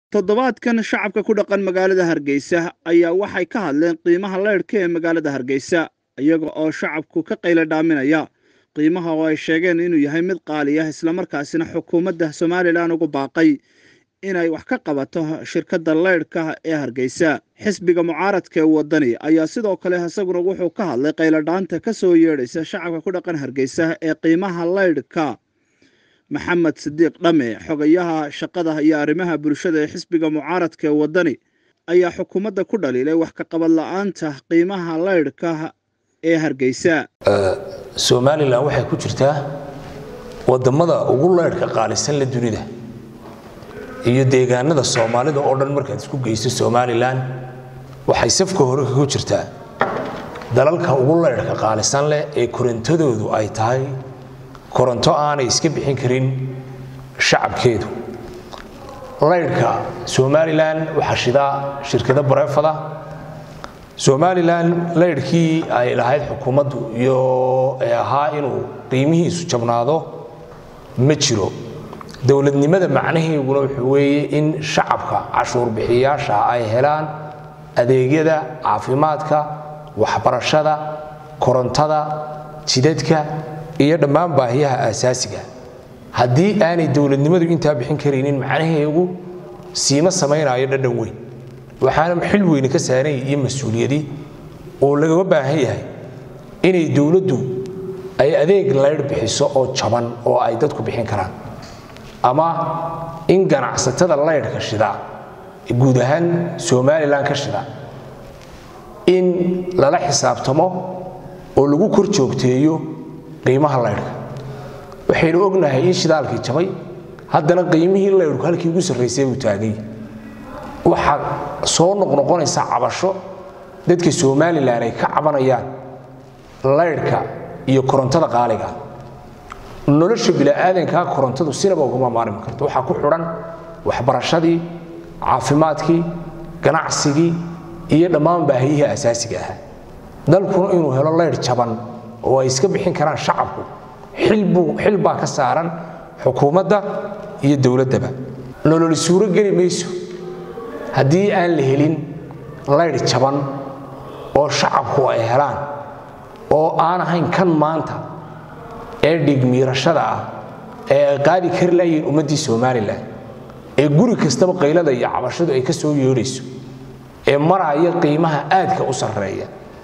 toddobaadkan shacabka ku dhaqan magaalada hargeysa ayaa waxay ka hadleen qiimaha leydhka ee magaalada hargeysa iyaga oo shacabku ka qaylo dhaaminaya qiimaha oo ay sheegeen inuu yahay mid qaali ah islamarkaasina xukuumadda somalilan ugu baaqay inay wax ka qabato shirkadda leydhka ee hargeysa xisbiga mucaaradka ee waddani ayaa sidoo kale isaguna wuxuu ka hadlay qayladhaanta ka soo yeedhaysa shacabka ku dhaqan hargeysa ee qiimaha leydhka maxamed sidiiq dhame xogayaha shaqada iyo arrimaha bulshada ee xisbiga mucaaradka ee waddani ayaa xukuumadda ku dhaliilay wax ka qabad la-aanta qiimaha leydhka ee hargeysa somalilan waxay ku jirtaa wadamada ugu leydhka qaalisan la dunida iyo deegaanada soomaalida oo dhan markaad isku geyso somalilan waxay safka hore kagu jirtaa dalalka ugu leydhka qaalisan leh ee korontadoodu ay tahay koronto aanay iska bixin karin shacabkeedu leydhka somalilan waxaa shidaa shirkado bareefada somalilan leydhkii ay lahayd xukuumaddu iyo ee ahaa inuu qiimihiisu jabnaado ma jiro dowladnimada macnaheeguna wuxuu weeye in shacabka cashuur bixiyaasha ay helaan adeegyada caafimaadka waxbarashada korontada jidadka iyo dhammaan baahiyaha aasaasiga haddii aanay dowladnimadu intaa bixin karaynin macnaheegu siima samaynayo dhadhan weyn waxaana xil weyne ka saaranya iyo mas-uuliyadii oo lagaga baahan yahay inay dowladdu ay adeeg leydh bixiso oo jaban oo ay dadku bixin karaan ama in ganacsatada leydhka shida guud ahaan somalilan ka shida in lala xisaabtamo oo lagu kor joogteeyo qiimaha leydhka waxaynu ognahay in shidaalkii jabay haddana qiimihii leydhku halkii ugu sarraysay buu taagay waxaa soo noqnoqonaysa cabasho dadka somalilan ay ka cabanayaan leydhka iyo korontada qaaliga nolosha bini'aadankaa korontadu sinaba ugama maarmi karto waxaa ku xidhan waxbarashadii caafimaadkii ganacsigii iyo dhammaan baahiyihii asaasiga ahaa dalkuna inuu helo leydh jaban oo ay iska bixin karaan shacabku xil baa ka saaran xukuumadda iyo dowladdaba nololi suuro geli mayso haddii aan la helin leydh jaban oo shacabku ay helaan oo aan ahayn kan maanta ee dhigmiirashada ah ee ay qaadi kari layihiin ummaddii somalilan ee guri kastaba qaylada iyo cabashadu ay ka soo yeedhayso ee maraya qiimaha aadka u sarreeya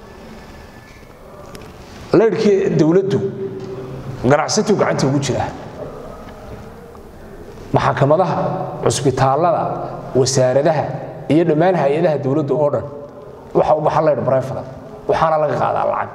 leydhkii dowladdu ganacsatuu gacanta ugu jiraa maxakamadaha cusbitaallada wasaaradaha iyo dhammaan hay-adaha dowladda oo dhan waxa u baxa leydh barefada waxaana laga qaadaa lacag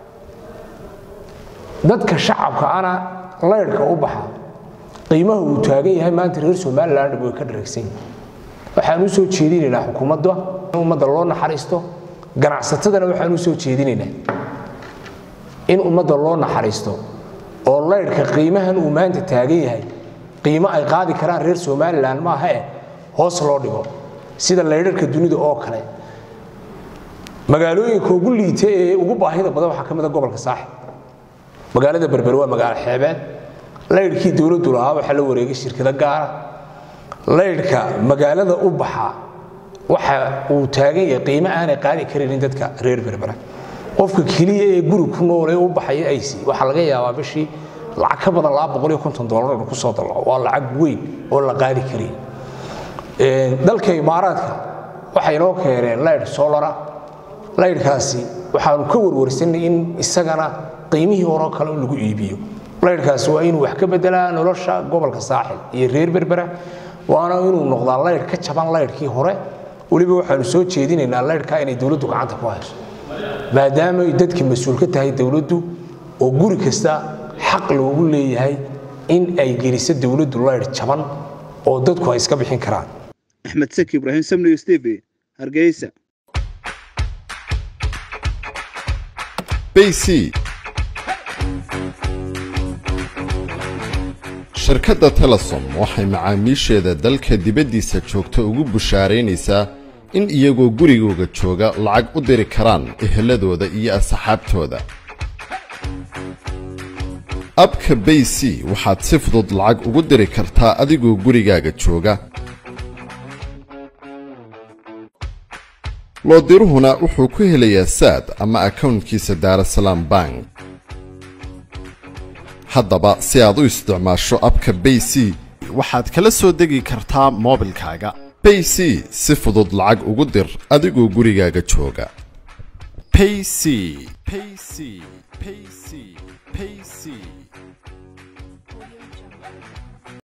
dadka shacabka ana leydhka u baxa qiimaha uu taagan yahay maanta reer somalilan dhab way ka dhareegsan waxaan u soo jeedinaynaa xukuumadda in ummadda loo naxariisto ganacsatadana waxaan u soo jeedinaynaa in ummadda loo naxariisto oo leydhka qiimahan uu maanta taagan yahay qiimo ay qaadi karaan reer somalilan maaha eh hoos loo dhigo sida leydharka dunida oo kale magaalooyinka ugu liita ee ugu baahida badan waxaa ka mida gobolka saaxib magaalada berber waa magaalo xeebeed leydhkii dowladdu lahaa waxaa la wareegay shirkado gaara leydhka magaalada u baxa waxa uu taagan yahay qiimo aanay qaadi karaynin dadka reer berbera qofka keliya ee guri ku nool ee u baxaya ayc waxaa laga yaabaa bishii lacag ka badan laba boqol iyo konton dollar inu kusoo dalaco waa lacag weyn oo la qaadi karayn dalka imaaraadka waxay noo keeneen leydh solara leydhkaasi waxaanu ka warwarsanay in isagana qiimihii horeo kale lagu iibiyo leydhkaasi waa inuu wax ka bedelaa nolosha gobolka saaxil iyo reer berbera waana inuu noqdaa leydh ka jaban leydhkii hore weliba waxaanu soo jeedinaynaa leydhka inay dowladdu gacanta ku hayso maadaama ay dadka mas-uul ka tahay dowladdu oo guri kasta xaq loogu leeyahay in ay geliso dowladdu leydh jaban oo dadku ay iska bixin karaan axmed saki ibraahim samniyo stv hargeysa bc shirkadda telesom waxay macaamiisheeda dalka dibaddiisa joogta ugu bushaaraynaysaa in iyagoo gurigooga jooga lacag u diri karaan eheladooda iyo asxaabtooda abka bay c waxaad si fudud lacag ugu diri kartaa adigoo gurigaaga jooga loodiruhuna wuxuu ku helayaa saad ama akawntkiisa daarasalaam bank haddaba si aad u isticmaasho abka bay c waxaad kala soo degi kartaa moobilkaaga bay c si fudud lacag ugu dir adigoo gurigaaga jooga payc payc payc payc